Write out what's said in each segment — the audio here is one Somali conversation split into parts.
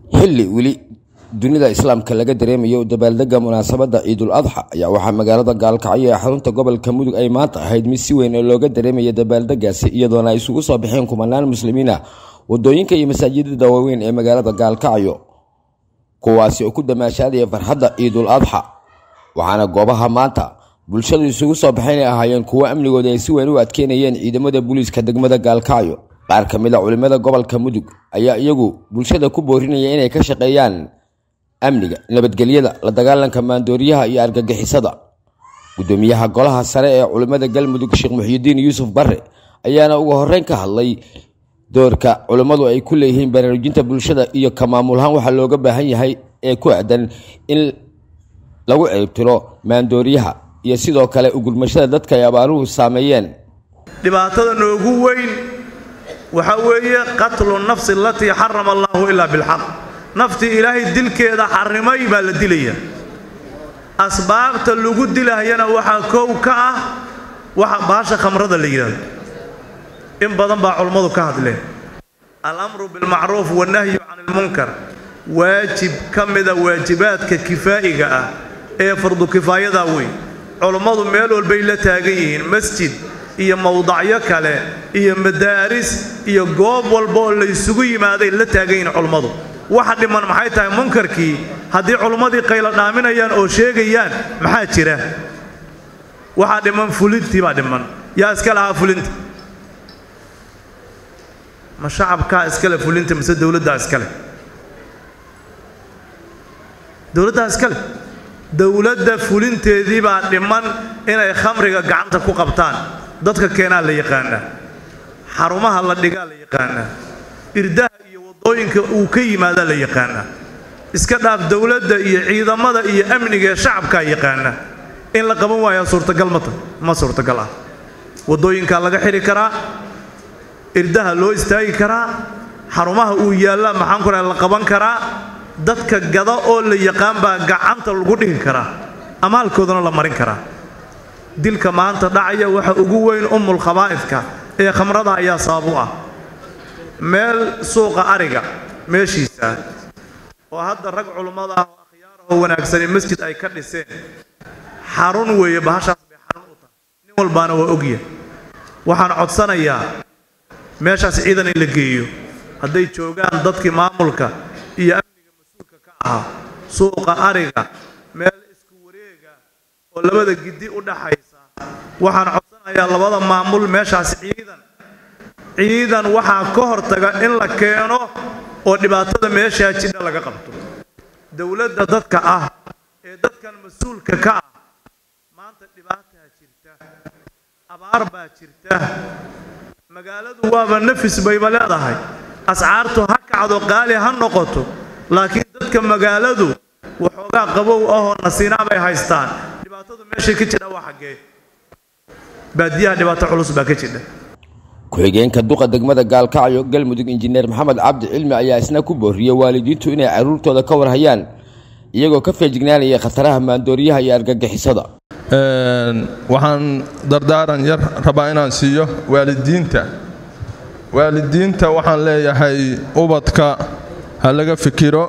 xilli weli dunida islaamka laga dareemayo dabaaldega munaasabadda ciidul adxa ayaa waxaa magaalada gaalkacyo ee xarunta gobolka mudug ay maanta ahayd mid si weyn oo looga dareemaya dabaaldegaasi iyadoona ay isugu soo baxeen kumanaan muslimiin ah wadooyinka iyo masaajidada waaweyn ee magaalada gaalkacyo kuwaasi oo ku damaashaadaya farxadda ciidul adxa waxaana goobaha maanta bulshadu isugu soo baxeen ay ahaayeen kuwo amnigooda ay si weyn u adkeynayeen ciidamada booliiska degmada gaalkacyo qaar ka mid a culimmada gobolka mudug ayaa iyagu bulshada ku boorinaya inay ka shaqeeyaan amniga nabadgelyada la dagaalanka maandooriyaha iyo argagixisada gudoomiyaha golaha sare ee culimmada galmudug sheekh muxyidiin yuusuf bare ayaana ugu horeyn ka hadlay doorka culimmadu ay ku leeyihiin baraarujinta bulshada iyo ka maamulahaan waxaa looga baahan yahay ee ku aadan in lagu ceybtiro maandooriyaha iyo sidoo kale ugurmashada dadka ay abaaruhu saameeyeen dhibaatada noogu weyn waxaa weeye qatlu nafsi alatii xarama allaahu ilaa bilxaq naftii ilaahay dilkeeda xarimay baa la dilaya asbaabta lagu dilahayana waxaa kow ka ah waxa baasha khamrada la yidhahdo in badan baa culammadu ka hadleen alamru bilmacruuf wannahyu can ilmunkar waajib ka mida waajibaadka kifaa'iga ah ee fardu kifaayadaa wey culammadu meel walbay la taagan yihiin masjid iyo mowdacyo kale iyo madaaris iyo goob walba oo laysugu yimaaday la taagan yihiin culammadu waxa dhiman maxay tahay munkarkii haddii culummadii qaylo dhaaminayaan oo sheegayaan maxaa jira waxaa dhiman fulintii baa dhiman yaa iska lahaa fulinta ma shacabkaa iskale fulinta mise dowladdaa iskale dowladdaa iskale dowladda fulinteedii baa dhiman inay khamriga gacanta ku qabtaan dadka keenaa la yaqaanaa xarumaha la dhigaa la yaqaanaa irdaha iyo wadooyinka uu ka yimaadaa la yaqaanaa iska dhaaf dowladda iyo ciidamada iyo amniga ee shacabkaa yaqaana in la qaban waayaa suurtagal mata ma suurtagal ah wadooyinkaa laga xidhi karaa irdaha loo istaagi karaa xarumaha uu yaallaa maxaan ku raha la qaban karaa dadka gada oo la yaqaan baa gacanta lagu dhigi karaa amaalkoodana la marin karaa dilka maanta dhacaya waxa ugu weyn ummul khabaa'ifka ee khamrada ayaa sabab u ah meel suuqa ariga meeshiisa oo hadda rag culummada ah oo akhyaarah oo wanaagsani masjid ay ka dhiseen xarun weeye bahashaas bay xarun u tahay nin walbaana waa ogya waxaan codsanayaa meeshaas ciidan in la geeyo hadday joogaan dadkii maamulka iyo amniga mas-uulka ka ahaa suuqa ariga meel isku wareega oo labada gidi u dhaxaysa waxaan codsanayaa labada maamul meeshaas ciidan ciidan waxaa ka hortaga in la keeno oo dhibaatada meeshaa jidha laga qabto dowladda dadka ah ee dadkan mas-uulka ka ah maanta dhibaataa jirta abaar baa jirta magaaladu waaba nafis bayba leedahay ascaartu ha kacdo qaali ha noqoto laakiin dadka magaaladu waxoogaa qabow ahoo nasiinaa bay haystaan dhibaatadu meeshay ka jidha waa xaggee baadiyaha dhibaato culus baa ka jidha ku-xigeenka duqa degmada gaalkacyo galmudug injineer maxamed cabdi cilmi ayaa isna ku booriyey waalidiintu inay carruurtooda ka warhayaan iyagoo ka feejignaanaya khataraha maandooriyaha iyo argagixisada waxaan dardaaran yar rabaa inaan siiyo waalidiinta waalidiinta waxaan leeyahay ubadka ha laga fikiro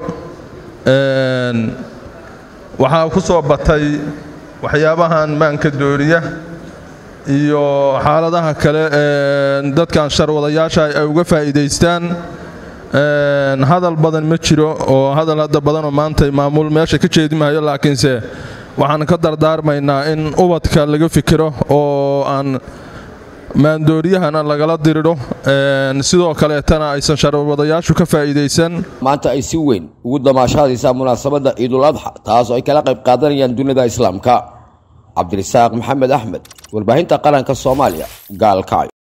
waxaa ku soo batay waxyaabahan maanka dooriya iyo xaaladaha kale dadkan sharwadayaasha ay uga faa'iidaystaan hadal badan ma jiro oo hadal hadda badanoo maanta maamul meesha ka jeedimahayo laakiinse waxaan ka dardaarmaynaa in ubadka laga fikiro oo aan maandooryahana lagala diridho sidoo kaleetana aysan sharwadayaashu ka faa'iidaysan maanta ay si weyn ugu damaashaadaysaa munaasabadda ciidul adxa taas oo ay kala qayb qaadanayaan dunida islaamka cabdirasaaq maxamed axmed warbaahinta qaranka soomaaliya gaalkacyo